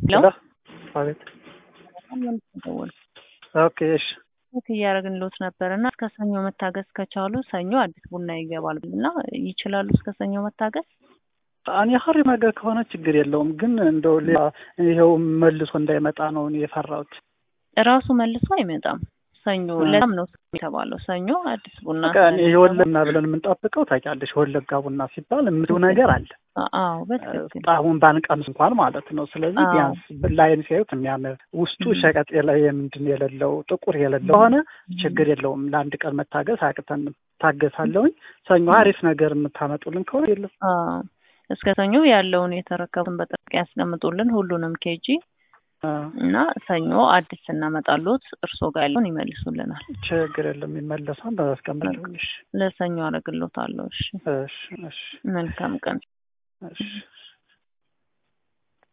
ሄሎ አቤት። ደወል ኦኬ እሺ ቼክ እያደረግንልዎት ነበር እና እስከ ሰኞ መታገስ ከቻሉ ሰኞ አዲስ ቡና ይገባል እና ይችላሉ እስከ ሰኞ መታገስ? እኔ ሀሪ ነገር ከሆነ ችግር የለውም፣ ግን እንደው ሌላ ይኸው መልሶ እንዳይመጣ ነው እኔ የፈራሁት። እራሱ መልሶ አይመጣም። ሰኞ ለዛም ነው የተባለው። ሰኞ አዲስ ቡና በቃ እኔ የወለና ብለን የምንጠብቀው ታውቂያለሽ፣ የወለጋ ቡና ሲባል የምትው ነገር አለ። አዎ በትክክል አሁን ባንቀምስ እንኳን ማለት ነው። ስለዚህ አዎ። ቢያንስ ላይን ሲያዩት የሚያምር ውስጡ ሸቀጥ የለ የምንድን የሌለው ጥቁር የሌለው ሆነ ችግር የለውም። ለአንድ ቀን መታገስ አያቅተንም። ታገሳለሁኝ። ሰኞ አሪፍ ነገር የምታመጡልን ከሆነ የለም አዎ። እስከ ሰኞ ያለውን የተረከቡን በጥንቃቄ ያስቀምጡልን ሁሉንም ኬጂ አ፣ እና ሰኞ አዲስ እናመጣሎት እርስዎ ጋር ያለውን ይመልሱልናል። ችግር የለም ይመለሳል። በማስቀመጥ እሺ ለሰኞ አደርግልዎታለሁ። እሺ እሺ እሺ መልካም ቀን። እሺ